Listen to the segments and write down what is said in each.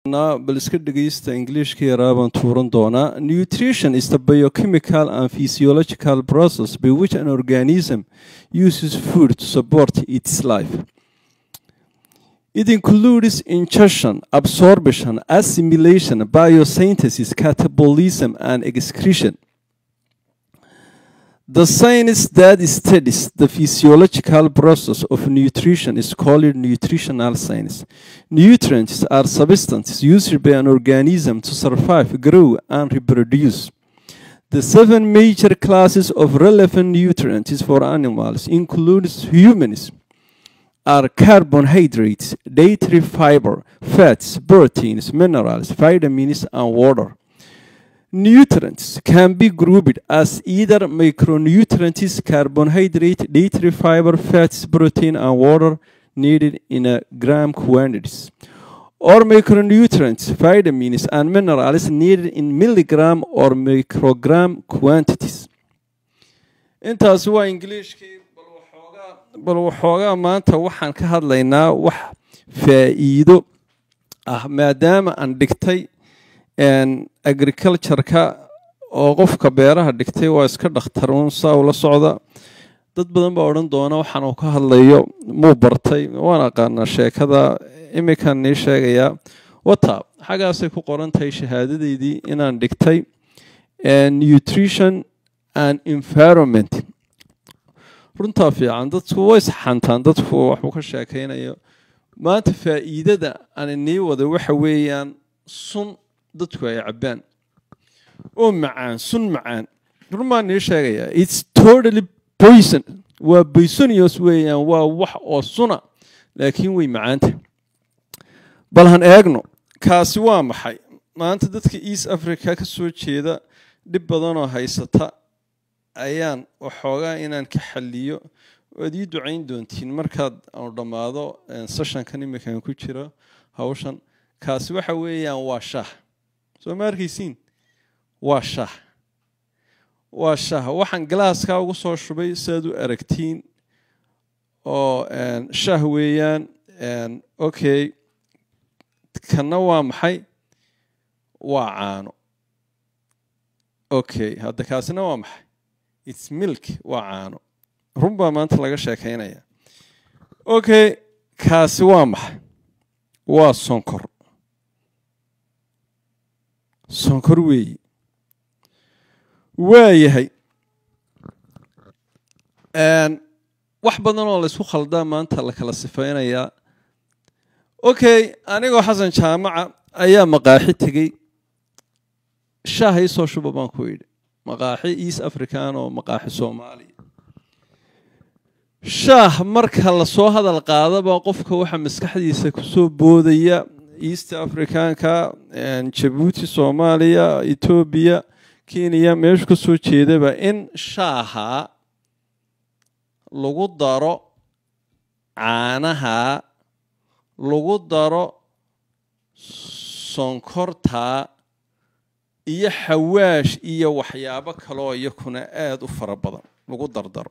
bal iska dhegeysta ingiliishka yaraa baan tuuran doonaa nutrition is the biochemical and physiological process by which an organism uses food to support its life it includes ingestion absorption assimilation biosynthesis catabolism and excretion the science that studies the physiological process of nutrition is called nutritional science. Nutrients are substances used by an organism to survive, grow, and reproduce. The seven major classes of relevant nutrients for animals includes humans are carbohydrates, dietary fiber, fats, proteins, minerals, vitamins, and water. Nutrients can be grouped as either micronutrients, carbohydrate, dietary fiber, fats, protein, and water needed in a gram quantities, or micronutrients, vitamins, and minerals needed in milligram or microgram quantities. intaas waa ingiliishkii bal waxoogaa maanta waxaan ka hadlaynaa wax faa'iido ah maadaama aan dhigtay agricultureka oo qofka beeraha dhigtay waa iska dhakhtaruun saa ula socda dad badan baa odhan doona waxaan uu ka hadlayo muu bartay waan aqaanaa sheekada iminkan nii sheegayaa wata xaggaasay ku qoran tahay shahaadadeydii inaan dhigtay nutrition and environment runtaa fiican dadku way saxantaan dadku waxuu ka sheekaynayo maanta faa'iidada aan inii wada waxa weeyaan sun dadku ay cabbaan oo macaan sun macaan runbaan nii sheegayaa its totally poison waa poisonious weeyaan waa wax oo suna laakiin way macaanta bal han eegno kaasi waa maxay maanta dadka east africa ka soo jeeda dhib badanoo haysata ayaan waxoogaa inaan ka xaliyo waad ii ducayn doontiin markaad aanu dhammaado sessionkan iminkan ku jiro hawshan kaasi waxa weeyaan waa shaah soo ma arkaysiin waa shaah waa shaah waxaan galaaskaa ugu soo shubay siaad u aragtiin oo shaah weeyaan okay kanna waa maxay waa caano okay hadda kaasina waa maxay its milk waa caano run baa maanta laga sheekaynaya okay kaasi waa maxay waa sonkor sonkor weeyi waa yahay wax badan oo laysku khaldaa maanta la kala sifaynayaa okay anigoo xasan jaamaca ayaa maqaaxi tegey shaaha ii soo shuba baan ku yidhi maqaaxi east african oo maqaaxi soomaaliya shaah marka lasoo hadal qaadaba qofka waxaa maskaxdiisa kusoo boodaya east africanka jabuuti soomaaliya etoobiya kenya meeshu ka soo jeedaba in shaaha lagu daro caanaha lagu daro sonkorta iyo xawaash iyo waxyaabo kaloo iyakuna aada u fara badan lagu dardaro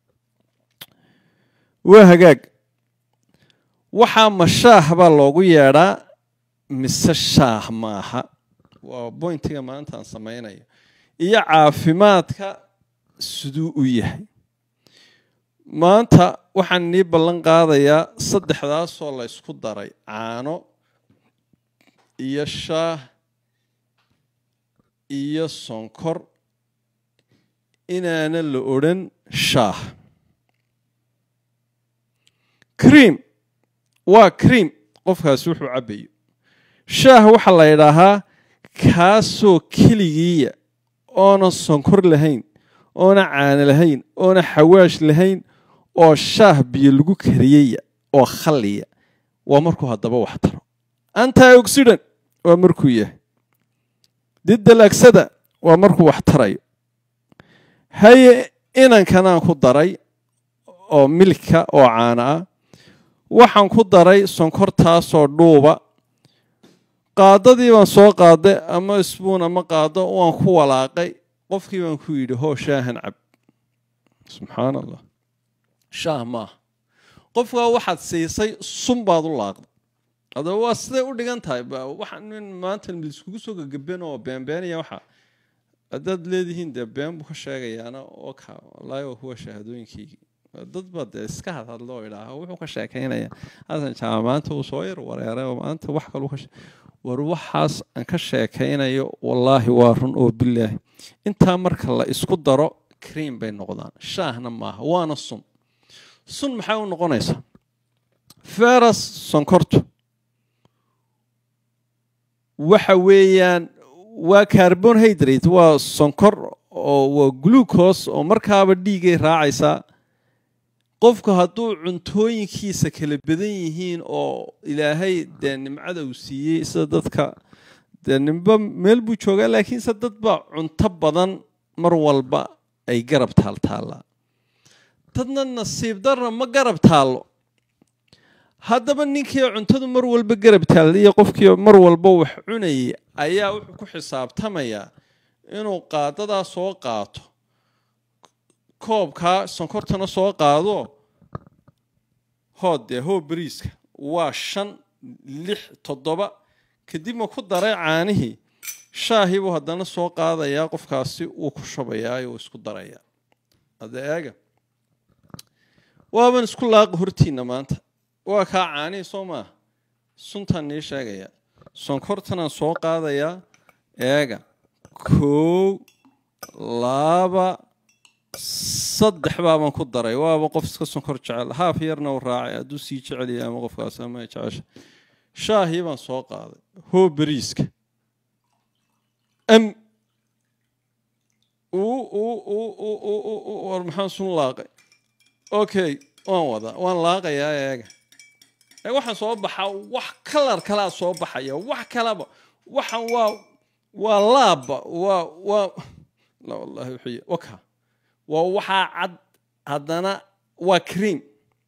waa hagaag waxaa ma shaah baa loogu yeedhaa mise shaah maaha waa boyntiga maanta aan samaynayo iyo caafimaadka siduu u yahay maanta waxaan nii ballan qaadayaa saddexdaasoo la ysku daray caano iyo shaah iyo sonkor inaana la odhan shaah cream waa cream qofkaasi wuxuu cabbayo shaah waxaa la ydhaahaa kaasoo keligiiya oona sonkor lahayn oona caano lahayn oona xawaash lahayn oo shaah biyo lagu kariyaya oo khalliya waa markuu haddaba wax taro anti oxidant waa markuu yahay didalagsada waa markuu wax tarayo haye inankanaan ku daray oo milka oo caano ah waxaan ku daray sonkortaasoo dhuuba qaadadii baan soo qaaday ama isbuun ama qaado waan ku walaaqay qofkii baan ku yidhi hoo shaahan cab subxaan allah shaah maaha qofkaa waxaad siisay sun baad u laaqday adaba waa siday u dhigan tahay waxa nin maanta laiskugu soo gagaben oo beenbeenaya waxa haddaad leedihiin dee been buu ka sheegayaana oo ka wallaahi waa kuwa shahaadooyinkaygii dad baa dee iska hadhadlo oo idhaaha wuxuu ka sheekaynaya xasan jaamac maanta uu soo yar wareeray oo maanta wax kalu ka war waxaas aan ka sheekaynayo wallaahi waa run oo bilaahi intaa marka la isku daro cream bay noqdaan shaahna maaha waana sun sun maxay u noqonaysaa feras sonkortu waxa weeyaan waa carbonhydrate waa sonkor oo waa glucose oo markaaba dhiigay raacaysaa qofku hadduu cuntooyinkiisa kala badan yihiin oo ilaahay dee nimcada uu siiyey sida dadka dee nimba meel buu joogaa laakiinse dad baa cunto badan mar walba ay garab taaltaallaa dadna nasiib darna ma garab taallo haddaba ninkii cuntadu mar walba garab taalla iyo qofkii mar walba wax cunayay ayaa wuxuu ku xisaabtamayaa inuu qaadadaa soo qaato koobkaa sonkortana soo qaado hood dee hoo beriiska waa shan lix toddoba kadib ma ku daray caanihii shaahii buu haddana soo qaadayaa qofkaasi wuu ku shubayaa uu isku darayaa hadda eega waaban isku laaqi hortiinna maanta waa kaa caanihii soo maaha suntaan nii sheegaya sonkortanaan soo qaadayaa eega kow laba saddex baabaan ku daray waaba qof iska sonkor jecel haaf yarna u raacay hadduu sii jecelya ama qofkaas ama jecesha shaahii baan soo qaaday hoo beriiska am war maxaan sun laaqay okay waan wadaa waan laaqayaa eega waxaan soo baxaa wax kalar kalaa soo baxaya wax kalaba waxan waa waa laabba waa waa la wallahi wuxuu waka waa waxaa cad haddana waa cream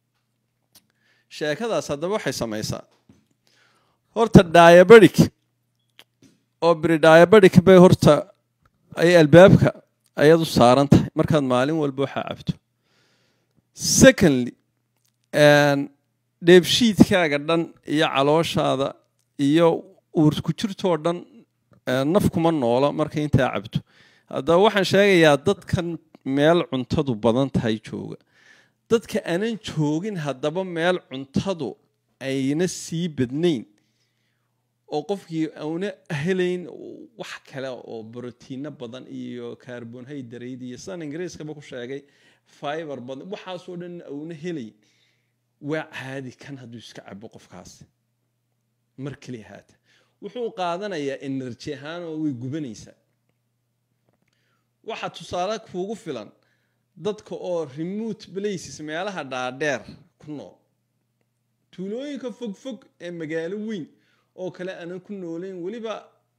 sheekadaas haddaba waxay samaysaa horta diabetic oo beri diabetic bay horta ay albaabka ayadu saaran tahay markaad maalin walba waxaa cabto secondly dheebshiidkaaga dhan iyo calooshaada iyo uurku jirtoo dhan naf kuma noola marka intaa cabto haddaba waxaan sheegayaa dadkan meel cuntadu badan tahay jooga dadka aanan joogin haddaba meel cuntadu ayna sii badnayn oo qofkii auna helayn wax kale oo brotiino badan iyo carbonhydrate iyo sidaan ingiriiskaba ku sheegay fiber badan waxaasoo dhan auna helayn waa caadi kan hadduu iska cabo qofkaasi mar keli haata wuxuu qaadanayaa enerji ahaan oo way gubanaysaa waxaa tusaale kuugu filan dadka oo remote places meelaha dhaadheer ku nool tuulooyinka fogfog ee magaalo weyn oo kale aanan ku noolayn weliba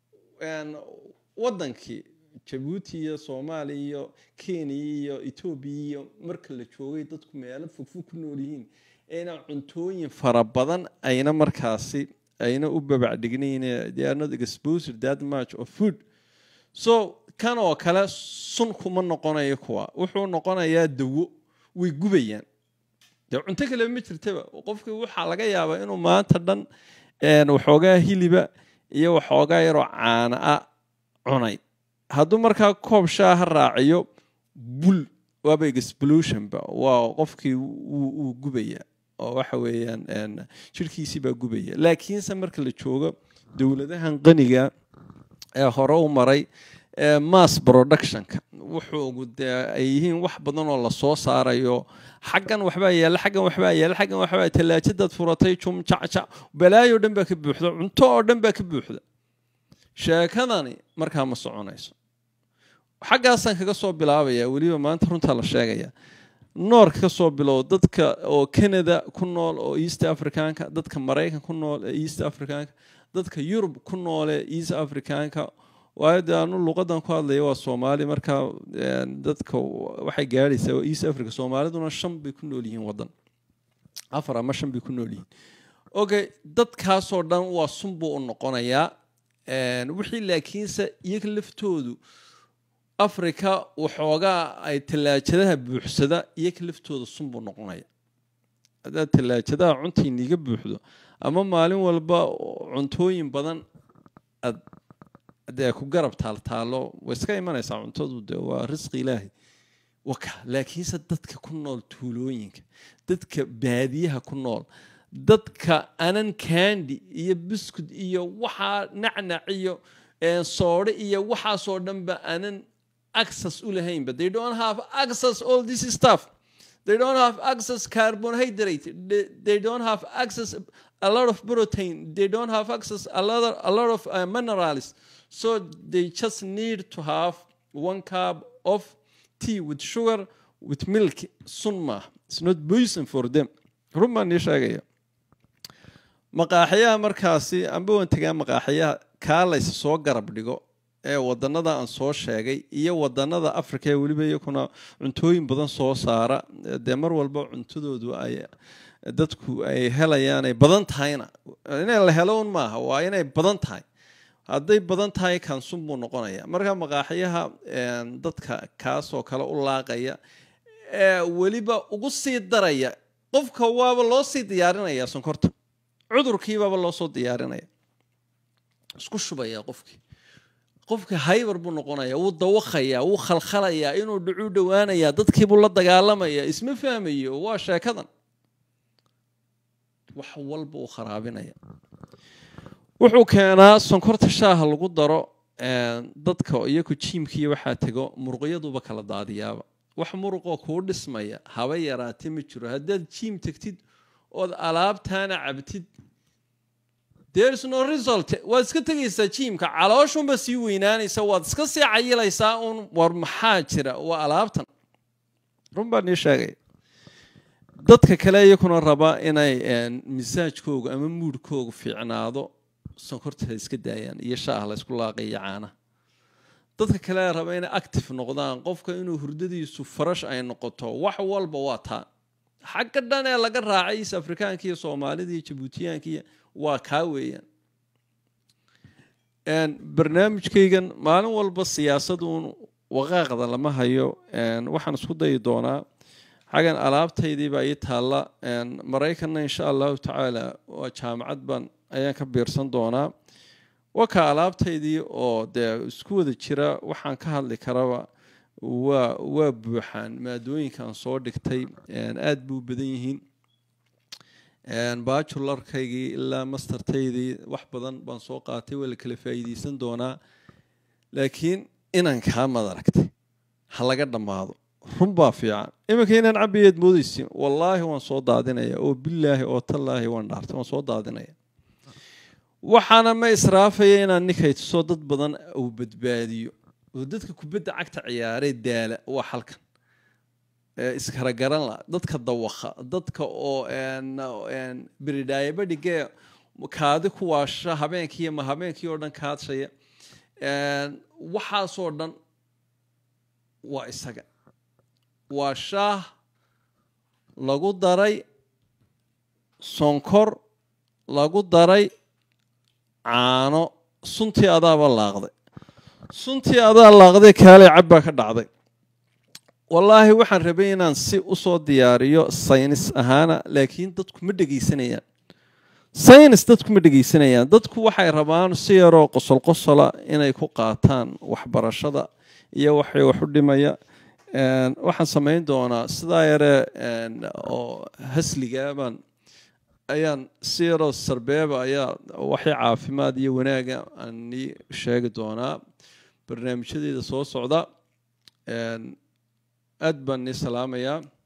waddankii jabuuti iyo soomaaliya iyo kenya iyo etoobiya iyo marka la joogay dadku meelo fogfog ku nool yihiin ayna cuntooyin fara badan ayna markaasi ayna u babacdhignayn they are not exposed that much of food so kan oo kale sun kuma noqonayo kuwa wuxuu noqonayaa dawo way gubayaan dee cunto kale ma jirtaba qofkii waxaa laga yaabaa inuu maanta dhan waxoogaa hiliba iyo waxoogaa yaroo caana a cunay hadduu markaa koob shaaha raaciyo bul waaba explosionba waa qofkii wuu gubaya oo waxa weeyaan jirhkiisii baa gubaya laakiinse marka la joogo dowladahan qaniga ee hore u maray mass productionka wuxuu dee ay yihiin wax badan oo lasoo saarayo xaggan waxbaa yaalla xaggan waxbaa yaalla xaggan waxbaa tallaajadaad furatay jum jacjac balaayo dhan baa ka buuxda cunto oo dhan baa ka buuxda sheekadani markaa ma soconayso xaggaasaan kaga soo bilaabaya weliba maanta runtaa la sheegaya noorka ka soo bilow dadka oo canada ku nool oo east africanka dadka maraykan ku nool ee east africanka dadka yurub ku nool ee east africanka waayo dee anu luqadan ku hadlaya waa soomaali markaa dadka waxay gaadhaysaa waa east africa soomaaliduna shan bay ku nool yihiin waddan afar ama shan bay ku nool yihiin okay dadkaasoo dhan waa sun buu u noqonayaa wixii laakiinse iyaga laftoodu africa waxoogaa ay tallaajadaha buuxsada iyaga laftooda sun buu noqonaya haddaad tallaajadaha cuntiiniiga buuxdo ama maalin walba cuntooyin badan aad dee ku garab taaltaalo way iska imanaysaa cuntadu de waa risqi ilaahi waka laakiinse dadka ku nool tuulooyinka dadka baadiyaha ku nool dadka anan kandi iyo biskud iyo waxaa nacnac iyo soodhe iyo waxaasoo dhanba anan access u lahaynba they don't have access all this stuff they don't have access carbohydrate they, they don't have access a lot of protein they don't have access a lot of, a lot of uh, minerals so they just need to have one cup of tea with sugar with milk sun maaha it's not poison for them run baan nii sheegaya maqaaxyaha markaasi amba waan tegaa maqaaxyaha kaa laysa soo garab dhigo ee wadanada aan soo sheegay iyo wadanada africa ee weliba iyakuna cuntooyin badan soo saara dee mar walba cuntadoodu ay dadku ay helayaan ay badan tahayna inay la helo un maaha waa inay badan tahay hadday badan tahay kansun buu noqonaya marka maqaaxyaha dadka kaasoo kale u laaqaya ee weliba ugu sii daraya qofka waaba loo sii diyaarinaya sonkorta cudurkiibaaba loo soo diyaarinaya isku shubaya qofkii qofka haybar buu noqonaya wuu dawaqaya wuu khalkhalayaa inuu dhicuu dhowaanaya dadkiibuu la dagaalamaya isma fahmayo waa sheekadan wax walba uu kharaabinaya wuxuu keenaa sonkorta shaaha lagu daro dadka iyaku jiimkiiyo waxaa tego muruqyaduba kala daadiyaaba wax muruqoo kuu dhismaya haba yaraate ma jiro haddaad jiim tegtid ood alaabtaana cabtid there's no result waad iska tegaysaa jiimka calooshunba sii weynaanaysa waad iska sii cayilaysaa un war maxaa jira waa alaabtan run baan ii sheegaya dadka kale iyakuna raba inay misaajkooga ama muudhkooga fiicnaado sonkorta ha iska daayaan iyo shaah la ysku laaqayo caanaha dadka kale raba inay active noqdaan qofka inuu hurdadiisu farash ay noqoto wax walba waa taa xagga dhan ee laga raacay is afrikaanka iyo soomaalida iyo jabuutiyaankiiyo waa kaa weeyaan barnaamijkaygan maalin walba siyaasaduun waqaaqda lama hayo waxaan isku dayi doonaa xaggan alaabtaydiibaa ii taalla maraykanna insha allahu tacaala waa jaamacad baan ayaan ka biirsan doonaa waka alaabtaydii oo dee isku wada jira waxaan ka hadli karaba waa waa buuxaan maadooyinkaan soo dhigtay aada buu badan yihiin bajularkaygii ilaa mastertaydii wax badan baan soo qaatay waa la kala faa'iideysan doonaa laakiin inaan kaa madaragtay ha laga dhammaado run baa fiican iminka inaan cabiyeed moodeysi wallaahi waan soo daadinaya oo bilaahi oo tallaahi waan dhaartay waan soo daadinaya waxaana ma israafaya inaan ninkaytuso dad badan uu badbaadiyo oo dadka kubadda cagta ciyaaree daala waa halkan iskaragaran la dadka dawaqa dadka oo beridhaayabadhigee kaadi ku waasha habeenkiiyo ma habeenkii oo dhan kaadshaya waxaasoo dhan waa isaga waa shaah lagu daray sonkor lagu daray caano suntii adaaba laaqday suntii adaa laaqday kaalay cabbaa ka dhacday wallaahi waxaan rabay inaan si usoo diyaariyo saynis ahaana laakiin dadku ma dhegaysanayaan saynis dadku ma dhegaysanayaan dadku waxay rabaan si yaroo qosol qosola inay ku qaataan waxbarashada iyo waxay wax u dhimaya waxaan samayn doonaa sidaa yare oo hasligaabaan ayaan si yaroo sarbeeba ayaa waxay caafimaad iyo wanaaga aan nii sheegi doonaa barnaamijyadeeda soo socda aad baan nii salaamayaa